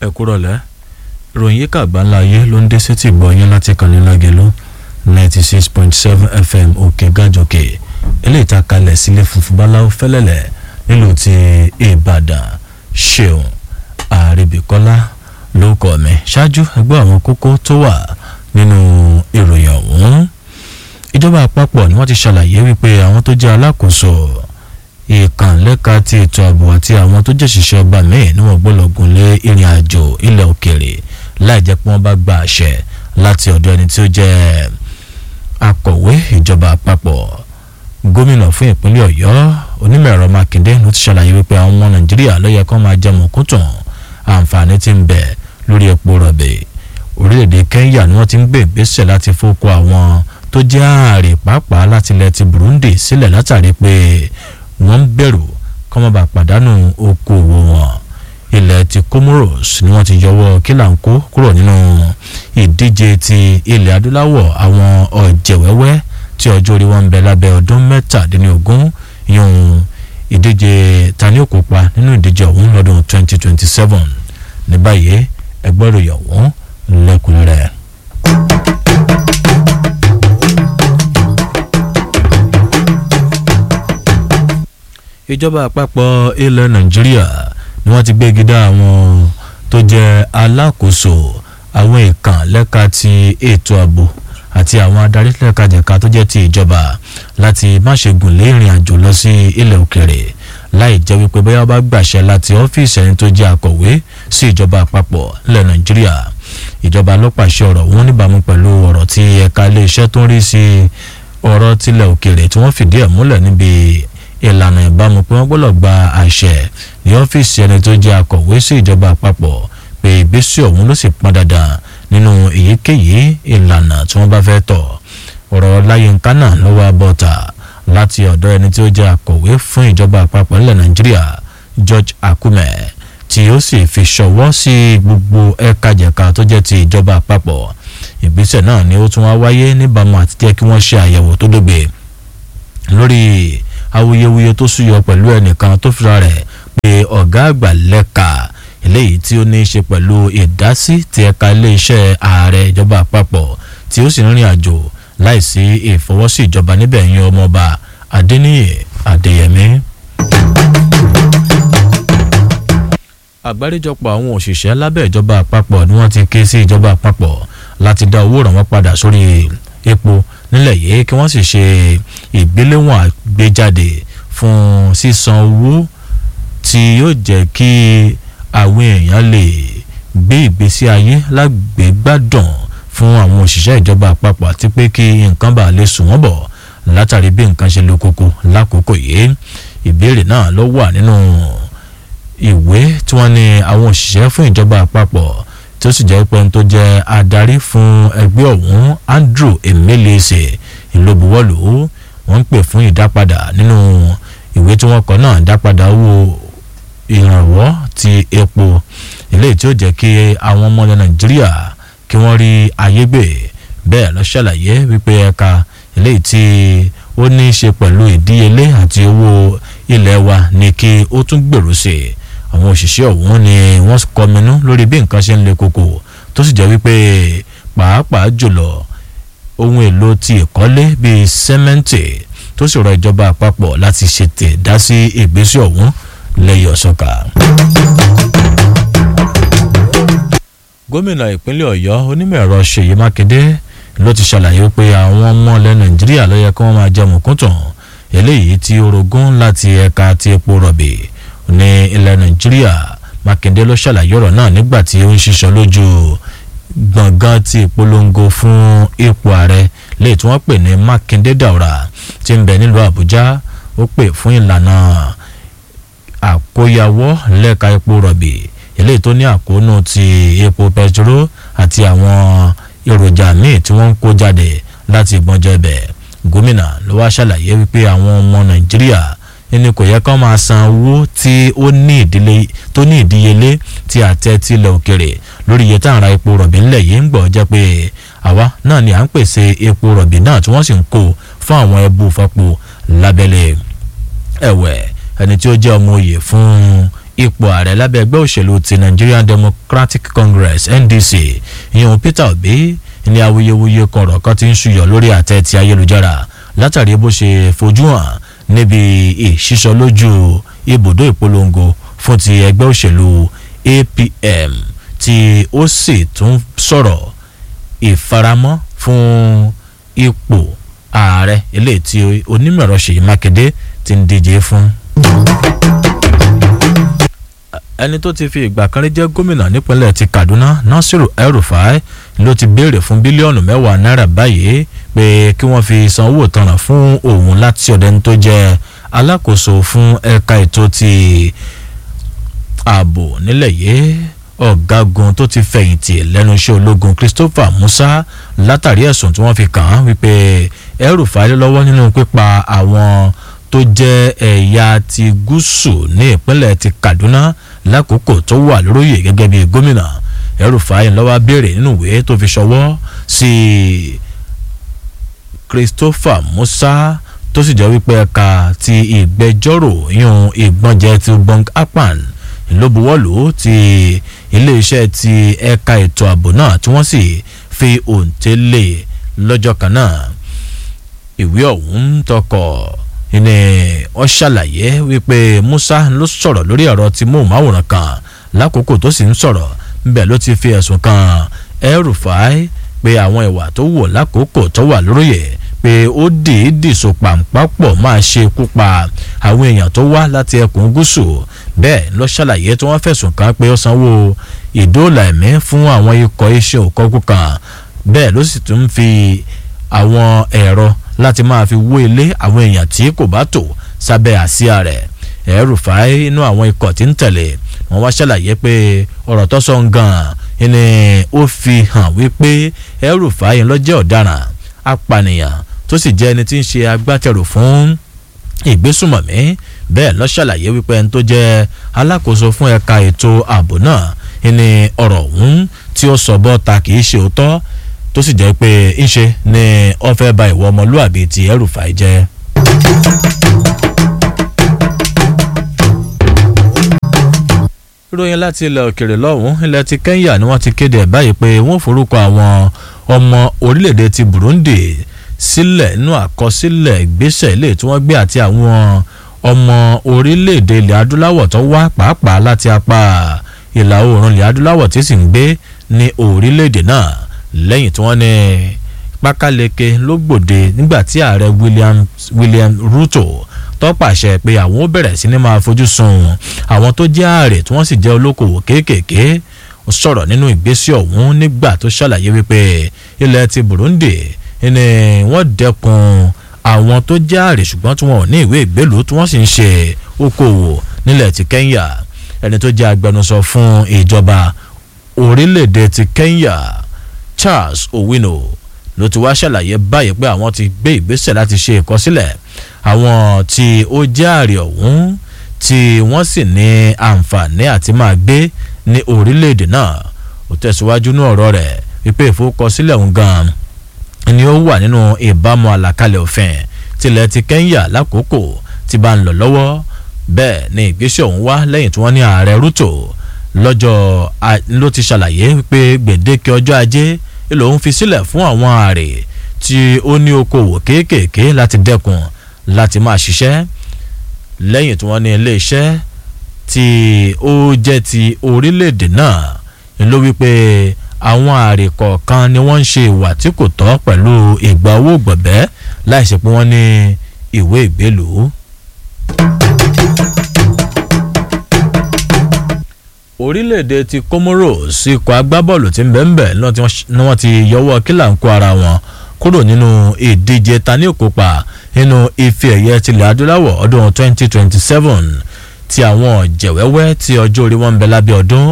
ẹ kúrọ̀lẹ́ ìròyìn yíká àgbáńlá ayé ló ń dé sétí ìgbọ̀nyín láti kàní lágẹ̀lú ninety six point seven fm òkè gàjòkè eléyìí tá a kalẹ̀ sílé funfun báláwo fẹ́lẹ́lẹ̀ nílùú ti ìbàdàn ṣeun àrèbíkọ́lá ló kọ́ mi ṣáájú ẹgbẹ́ àwọn kókó tó wà nínú ìròyìn ọ̀hún ìjọba àpapọ̀ ni wọ́n ti ṣàlàyé wípé àwọn tó jẹ́ alákòóso ìkànlẹ́ka ti ètò ààbò àti àwọn tó jẹ́ òṣìṣẹ́ ọba míì ni wọ́n gbọ́dọ̀ gùn lé ìrìn àjò ilẹ̀ òkèèrè láì jẹ́ pé wọ́n bá gba àṣẹ láti ọ̀dọ̀ ẹni tí ó jẹ́ akọ̀wé ìjọba àpapọ̀ gómìnà fún ìpínlẹ̀ ọ̀yọ́ onímọ̀ ẹ̀rọ mákindé ló ti ṣàlàyé wípé àwọn ọmọ nàìjíríà ló yẹ kó máa jẹ mọ̀kútùn àǹfààní tí ń bẹ lórí epo rọ̀bì orílẹ̀-èdè kenya ni wọ́n ti ń gbé ìgbésẹ̀ láti fọ́kọ àwọn tó jẹ́ ààrẹ pàápàá láti ilẹ̀ ti burundi sílẹ̀ látàrí pé wọ́n ń bẹ̀rù kọ́ mọ́ bá pàdánù okòwò wọn ilẹ̀ ti comoros ni wọ́n ti yọwọ́ kílàńkó kúrò nínú ìdíje ti ilẹ̀ adúláwọ̀ àwọn ọ̀jẹ̀wẹ́wẹ́ tí ọjọ́ orí wọn ń bẹ lábẹ́ ọdún mẹ́tàdínlógún yún ìdíje tani ó kópa nínú ìdíje ọ̀hún lọ́dún 2027 ní báyìí ẹgbẹ́ ìròyìn ọ̀hún lẹ́kùnrẹ́rẹ́. ìjọba àpapọ̀ ilẹ̀ nàìjíríà ni wọ́n ti gbégi dá àwọn tó jẹ́ alákòóso àwọn ìkàn lẹ́ka ti ètò ààbò àti àwọn adarí lẹ́kajẹ̀ka tó jẹ́ ti ìjọba láti má ṣe gùn lé ìrìn àjò lọ sí ilẹ̀ òkèrè láì jẹ́ wípé bóyá wọ́n bá gbàṣẹ láti ọ́fíìsì ẹni tó jẹ́ akọ̀wé sí ìjọba àpapọ̀ ilẹ̀ nàìjíríà ìjọba ló pàṣẹ ọ̀rọ̀ wọn níbàámu pẹ̀lú ọ̀rọ̀ tí ẹ̀ka iléeṣẹ́ tó ń rí sí ọ̀rọ̀ tilẹ̀ òkèrè tí wọ́n fìdí ẹ̀ múlẹ̀ níbi ìlànà ìbámu pé wọ́n gbọ́dọ̀ gba àṣẹ ní ọ́fíìsì ẹni tó jẹ́ akọ̀wé sí ìjọba àpapọ̀ pé ìgbésẹ̀ ọ̀hún ló sì pọn dandan nínú èyíkéyìí ìlànà tí wọ́n bá fẹ́ tọ̀ ọ̀rọ̀ láyínká náà ló wá bọ́ta láti ọ̀dọ̀ ẹni tí ó jẹ́ akọ̀wé fún ìjọba àpapọ̀ nílẹ̀ nàìjíríà george akume tí ó sì fi ṣọwọ́ sí gbogbo ẹ̀ka-jẹ̀ka tó jẹ́ ti ìjọba àpapọ̀ ìgbésẹ̀ náà ni ó tún wá wáyé níbàámu àti jẹ́ kí wọ́n ṣe àyẹ̀wò tó dógbe lórí awuyewuye tó súyọ pẹ̀lú ẹnìkan tó fira rẹ̀ pé ọ̀gá àgbà lẹ́ka eléyìí tí ó ní í ṣe pẹ̀lú ìdásí ti ẹ̀ka iléeṣẹ́ ààrẹ ìjọba àpapọ̀ tí ó sì ń rìn àjò láìsí ìfọwọ́sí ìjọba níbẹ̀ yín ọmọọba adéníyè adéyẹmí. àgbáríjọpọ̀ àwọn òṣìṣẹ́ lábẹ́ ìjọba àpapọ̀ ni wọ́n ti ké sí ìjọba àpapọ̀ láti dá owó ìrànwọ́ padà sórí epo nílẹ̀ yìí kí wọ́n sì ṣe ìgbéléwọ̀n àgbéjáde fún sísan owó tí yóò jẹ́ kí àwọn èèyàn lè gbé ìgbésí ayé lágbègbádùn fún àwọn òṣìṣẹ́ ìjọba àpapọ̀ àti pé kí nǹkan bá lè sùn wọ́n bọ̀ látàrí bí nǹkan ṣe lo koko lákòókò yìí ìbéèrè náà ló wà nínú ìwé tí wọ́n ní àwọn òṣìṣẹ́ fún ìjọba àpapọ̀ tí ó sì jẹ́ pé tó jẹ́ adarí fún ẹgbẹ́ ọ̀hún andrew emelese ìlóbuwọ́lù wọ́n ń pè fún ìdápadà nínú ìwé tí wọ́n kọ náà dápadà owó ìrànwọ́ ti epo eléyìí tí ó jẹ́ kí àwọn ọmọ ilẹ̀ nàìjíríà kí wọ́n rí ayé gbé bẹ́ẹ̀ lọ ṣàlàyé wípé ẹ̀ka eléyìí tí ó ní í ṣe pẹ̀lú ìdíyelé àti owó ilẹ̀ wa ni kí ó tún gbèrú sí i àwọn òṣìṣẹ́ ọ̀hún ni wọ́n kọminú lórí bí nǹkan ṣe ń le koko tó sì jẹ́ wípé pàápàá jùlọ ohun èlò ti ìkọ́lé bíi sẹ́mẹ́ǹtì tó sì rọ ìjọba àpapọ̀ láti ṣètè dá sí ìgbésẹ̀ ọ̀hún lẹ́yìn ọ̀sọ́ka. gómìnà ìpínlẹ̀ ọ̀yọ́ onímọ̀ ẹ̀rọ ṣèyí mákindé ló ti ṣàlàyé pé àwọn ọmọ ilẹ̀ nàìjíríà ló yẹ kí wọ́n máa jẹ mùkúntàn eléyìí tí orogún láti ẹ̀ka ti epo rọ̀bì ní ilẹ̀ nàìjíríà mákindé ló ṣàlàyé ọ̀rọ̀ náà nígbà tí ó ń ṣiṣọ́ lójú gbọ̀ngàn ti ìpolongo fún ipò ààrẹ léyìí tí wọ́n pè ní mákindé dàwúrà tí ń bẹ nílùú àbújá ó pè fún ìlànà àkóyawọ́ lẹ́ka epo rọ̀bì eléyìí tó ní àkóónú ti epo pẹtiró àti àwọn èròjà míì tí wọ́n ń kó jáde láti ìgbọ́njẹ́ bẹ̀ gómìnà ló wá ṣàlàyé wípé àwọn ọmọ nàìjíríà ẹni kò yẹ kán máa san owó tí ó ní ìdílé tó ní ìdíyelé tí àtẹ tilẹ̀ òkèrè lórí iye tá à ń ra epo rọ̀bì ńlẹ̀ yìí ń gbọ́ jẹ́ pé àwa náà ni à ń pèsè epo rọ̀bì náà tí wọ́n sì ń kó fún àwọn ẹbú fọ́pọ̀ lábẹ́lẹ̀ ẹ̀wẹ̀ ẹni tí ó jẹ́ ọmọ òye fún ipò ààrẹ lábẹ́ ẹgbẹ́ òṣèlú ti Nigerian Democratic Congress NDC ìyẹn Peter Obi ní awuyewuye kọ̀rọ̀ kan ti ń ṣúyọ lórí àtẹ ti ayélujára látàrí bó ṣe fojú hàn níbi ìṣísọ lójú ibùdó ìpolongo fún ti ẹgbẹ́ òṣèlú APM tí ó sì tún sọ̀rọ̀ ìfaramọ́ fún ipò ààrẹ eléyìí tí onímọ̀ẹ̀rọ Ṣèyí Mákindé ti ń díje fún. ẹni tó ti fi ìgbà kan rí jẹ́ gómìnà nípínlẹ̀ ti Kaduna Nasiru El-Rufai ló ti béèrè fún bílíọ̀nù mẹ́wàá náírà báyìí pé kí wọ́n fi san owó ìtanràn fún òun láti ọ̀dọ̀ ẹni tó jẹ́ alákòóso fún ẹ̀ka ètò ti ààbò nílẹ̀ yìí ọ̀gágun tó ti fẹ̀yìntì lẹ́nu iṣẹ́ ológun Christopher Musa látàrí ẹ̀sùn tí wọ́n fi kàn án wípé El-Rufai lọ́wọ́ nínú pípa àwọn tó jẹ́ ẹ̀yà ti gúúsù ní ìpínlẹ̀ ti Kaduna lákòókò tó wà lóróyè gẹ́gẹ́ bí gómìnà El-Rufai lọ́wọ́ béèrè nínú ìwé tó fi ṣọwọ́ sí Christopher Musa tó sì jẹ́ wípé ẹ̀ka ti ìgbẹ́jọ́rò yún ìgbọ́njẹ ti Bong Akpan ló buwọ́lù ti iléeṣẹ́ ti ẹ̀ka ètò ààbò náà tí wọ́n sì fi òǹtẹ̀ lé lọ́jọ́ kan náà ìwé ọ̀hún tọkọ̀ ní wọ́n ṣàlàyé wípé Musa ló sọ̀rọ̀ lórí ẹ̀rọ ti móhùnmáwòrán kan lákòókò tó sì ń sọ̀rọ̀ níbẹ̀ ló ti fi ẹ̀sùn kan El-Rufai pé àwọn ìwà tó wò lákòókò tó wà lóróyè pé ó dìídì so pàǹpápọ̀ máa ṣe ikú pa àwọn èèyàn tó wá láti ẹkùn gúúsù bẹ́ẹ̀ ló ṣàlàyé tí wọ́n fẹ̀sùn kàn pé ó sanwó ìdóòlà ẹ̀mí fún àwọn ikọ̀ iṣẹ́ òkọ́kù kan bẹ́ẹ̀ ló sì tún fi àwọn ẹ̀rọ láti máa fi wó ilé àwọn èèyàn tí kò bá tò sábẹ́ àsíá rẹ̀ El-Rufai inú àwọn ikọ̀ tí ń tẹ̀lé wọ́n wá ṣàlàyé pé ọ̀rọ̀ tó sọ ń gan ni ó fi hàn wípé El-Rufai ló jẹ́ ọ̀daràn apànìyàn tó sì jẹ́ ẹni tí ń ṣe agbátẹrù fún ìgbésùmọ̀mí bẹ́ẹ̀ ló ṣàlàyé wípé ẹni tó jẹ́ alákòóso fún ẹ̀ka ètò ààbò náà ni ọ̀rọ̀ ọ̀hún tí ó sọ bọ́ta kì í ṣe òótọ́ tó sì jẹ́ pé ńṣe ni ó fẹ́ ba ìwọ ọmọlúàbí ti El-Rufai jẹ́. ìròyìn láti ilẹ̀ òkèrè lọ́hùn ilẹ̀ ti Kenya ni wọ́n ti kéde ẹ̀ báyìí pé wọ́n forúkọ àwọn ọmọ orílẹ̀-èdè ti Burundi sílẹ̀ nínú àkọsílẹ̀ ìgbésẹ̀ ilé tí wọ́n gbé àti àwọn ọmọ orílẹ̀-èdè ilẹ̀ adúláwọ̀ tó wá pàápàá láti apá ìlà oòrùn ilẹ̀ adúláwọ̀ tí sì ń gbé ní orílẹ̀-èdè náà lẹ́yìn tí wọ́n ní pákáleke ló gbòde nígbà tí ààrẹ William William Ruto tó pàṣẹ pé àwọn ó bẹ̀rẹ̀ sí ni máa fojú sun àwọn tó jẹ́ ààrẹ tí wọ́n sì jẹ́ olókoòwò kéékèèké ó sọ̀rọ̀ nínú ìgbésẹ̀ ọ̀hún nígbà tó ṣàlàyé wípé ilẹ̀ ti Burundi ni wọ́n dẹ́kun àwọn tó jẹ́ ààrẹ ṣùgbọ́n tí wọ́n ò ní ìwé ìgbélùú tí wọ́n sì ń ṣe okòwò nílẹ̀ ti Kenya ẹni tó jẹ́ agbẹnusọ fún ìjọba orílẹ̀-èdè ti Kenya Charles Owino ló ti wá ṣàlàyé báyìí pé àwọn ti gbé ìgbésẹ̀ láti ṣe ìkọsílẹ̀ àwọn tí ó jẹ́ ààrẹ ọ̀hún tí wọ́n sì ní àǹfààní àti máa gbé ní orílẹ̀-èdè náà ó tẹ̀síwájú ní ọ̀rọ̀ rẹ̀ wípé ìforúkọsílẹ̀ ọ̀hún gan-an ni ó wà nínú ìbámu àlàkalẹ̀ òfin tilẹ̀ ti Kenya lákòókò tí bá ń lọ lọ́wọ́ bẹ́ẹ̀ ni ìgbésẹ̀ ọ̀hún wá lẹ́yìn tí wọ́n ní ààrẹ Ruto lọ́jọ́ ló ti ṣàlàyé wípé gbèdéke ọjọ́ ajé lòun fi sílẹ̀ fún àwọn ààrẹ tí ó ní okòwò kéékèèké láti dẹ́kun láti máa ṣiṣẹ́ lẹ́yìn tí wọ́n ní iléeṣẹ́ tí ó jẹ́ ti orílẹ̀-èdè náà ló wípé àwọn ààrẹ kọ̀ọ̀kan ni wọ́n ń ṣe ìwà tí kò tọ́ pẹ̀lú ìgbà owó gbọ̀bẹ́ láìsí pé wọ́n ní ìwé ìgbélùú. orílẹ̀-èdè ti Comoros ikọ̀ agbábọ́ọ̀lù tí ń bẹ̀ ń bẹ̀ ni wọ́n ti yọwọ́ kílàńkó ara wọn kúrò nínú ìdíje tani òkópa nínú ife ẹ̀yẹ tilẹ̀ adúláwọ̀ ọdún 2027 ti àwọn jẹ̀wẹ́wẹ́ tí ọjọ́ orí wọn ń bẹ lábẹ́ ọdún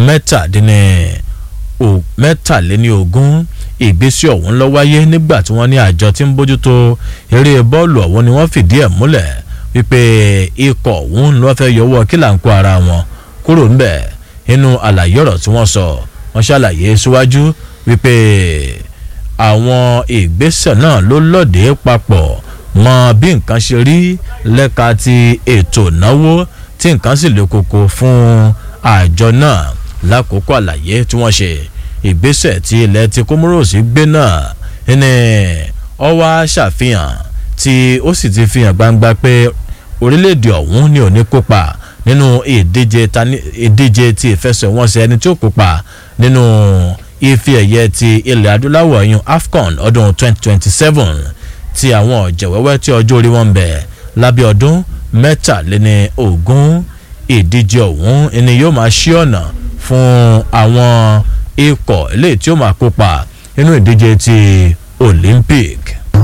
mẹ́tàléní ogún ìgbésí ọ̀hún ló wáyé nígbà tí wọ́n ní àjọ tí ń bójútó eré bọ́ọ̀lù ọ̀hún ni wọ́n fìdí ẹ̀ múlẹ̀ wípé ikọ̀ ọ̀hún ló fẹ́ yọwọ́ kílàńkó ara wọn kúrò ńbẹ̀ nínú àlàyé ọ̀rọ̀ tí wọ́n sọ wọ́n ṣàlàyé síwájú wípé àwọn ìgbésẹ̀ náà ló lọ́ọ̀dẹ́ papọ̀ mọ bí nǹkan ṣe rí lẹ́ka ti ètò ìnáwó tí nǹkan sì le koko fún àjọ náà lákòókò àlàyé tí wọ́n ṣe ìgbésẹ̀ tí ilẹ̀ ti Comoros gbé náà ní ó wá ṣàfihàn tí ó sì ti fi hàn gbangba pé orílẹ̀-èdè ọ̀hún ni ò ní kópa nínú ìdíje ìdíje ti ìfẹsẹ̀wọnsẹ̀ ẹni tí ó kópa nínú ife ẹ̀yẹ ti ilẹ̀ adúláwọ̀ yun AFCON ọdún 2027 ti àwọn ọ̀jẹ̀wẹ́wẹ́ tí ọjọ́ orí wọn bẹ̀ lábẹ́ ọdún mẹ́tàléní ogún ìdíje ọ̀hún ni yóò máa ṣí ọ̀nà fún àwọn ikọ̀ eléyìí tí ó máa kópa nínú ìdíje ti Olympic.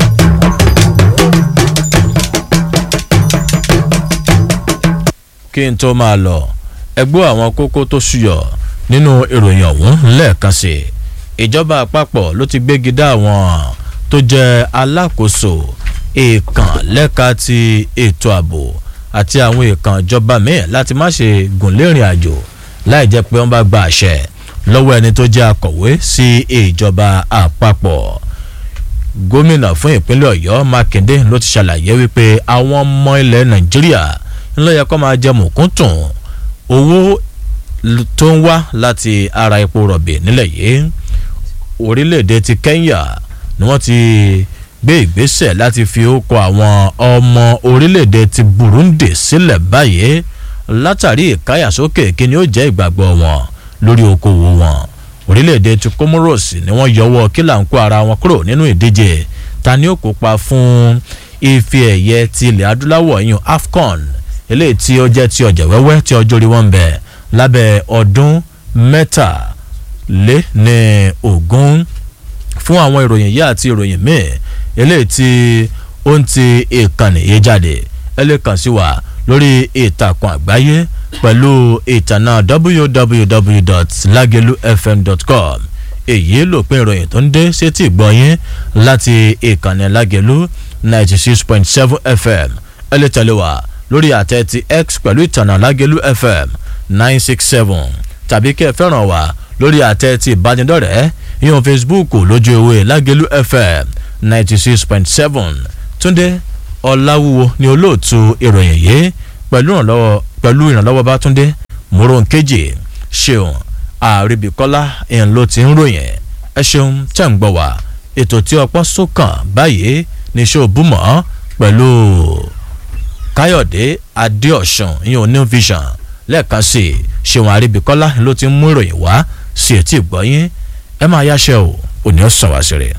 kí n tó máa lọ ẹgbẹ́ àwọn kókó tó ṣúyọ nínú ìròyìn ọ̀hún lẹ́ẹ̀kan sí ìjọba àpapọ̀ ló ti gbégi dá àwọn tó jẹ́ alákòóso èèkàn lẹ́ka ti ètò ààbò àti àwọn èèkàn ìjọba míì láti má ṣe gùn lérìn àjò láì jẹ́ pé wọ́n bá gba àṣẹ lọ́wọ́ ẹni tó jẹ́ akọ̀wé sí ìjọba àpapọ̀ gómìnà fún ìpínlẹ̀ ọ̀yọ́ mákindé ló ti ṣàlàyé wípé àwọn ọmọ ilẹ̀ nàìjíríà ńlọ yẹ kó máa jẹ mùkúntùn owó tó ń wá láti ara epo rọ̀bì nílẹ̀ yìí orílẹ̀-èdè ti kenya ni wọ́n ti gbé ìgbésẹ̀ láti fi ókọ àwọn ọmọ orílẹ̀-èdè ti burundi sílẹ̀ báyìí látàrí ìkáyàsókè kí ni ó jẹ́ ìgbàgbọ́ wọn lórí okòwò wọn orílẹ̀-èdè ti comoros ni wọ́n yọwọ́ kílà ń kó ara wọn kúrò nínú ìdíje ta ni ó kópa fún ife ẹ̀yẹ ti ilẹ̀ adúláwọ̀ yìí afcon eléyìí tí ó jẹ́ ti ọ̀jẹ̀ wẹ́wẹ́ tí ọjọ́ orí wọn ń bẹ lábẹ́ ọdún mẹ́tàlé ní ogún fún àwọn ìròyìn yìí àti ìròyìn míì eléyìí tí ó ń ti ìkànnì yìí jáde ẹ lè kàn sí wa lórí ìtàkùn àgbáyé pẹ̀lú ìtànà www.lagelufm.com èyí lòpin ìròyìn tó ń dé sétí ìgbọ̀nyín láti ìkànnì lágẹ̀lú ninety six point seven fm ẹ lè tẹ̀lé wa lórí àtẹ ti x pẹ̀lú ìtànà lágẹ̀lú fm nine six seven tàbí kẹ́ ẹ fẹ́ràn wa lórí àtẹ ti ìbánidọ́rẹ̀ẹ́ ìyọ̀n facebook lójú ewé lágẹ̀lú fm ninety six point seven túndé ọ̀làwúwo ni olóòtú ìròyìn yìí pẹ̀lú ìrànlọ́wọ́ pẹ̀lú ìrànlọ́wọ́ bátúndé mòrónkejì ṣeun àríbíkọ́lá ìhìn ló ti ń ròyìn ẹ ṣeun tẹ̀ ń gbọ́ wá ètò tí ọpọ́ sókàn báyìí ní ṣó búmọ̀ pẹ̀lú káyọ̀dé adéọ̀sùn ìyẹn oní vision lẹ́ẹ̀kan sí i ṣeun àríbíkọ́lá ló ti ń mú ìròyìn wá sí etí ìgbọ́yín ẹ máa yáṣẹ́ o òní ọ̀sán wá sí rẹ̀.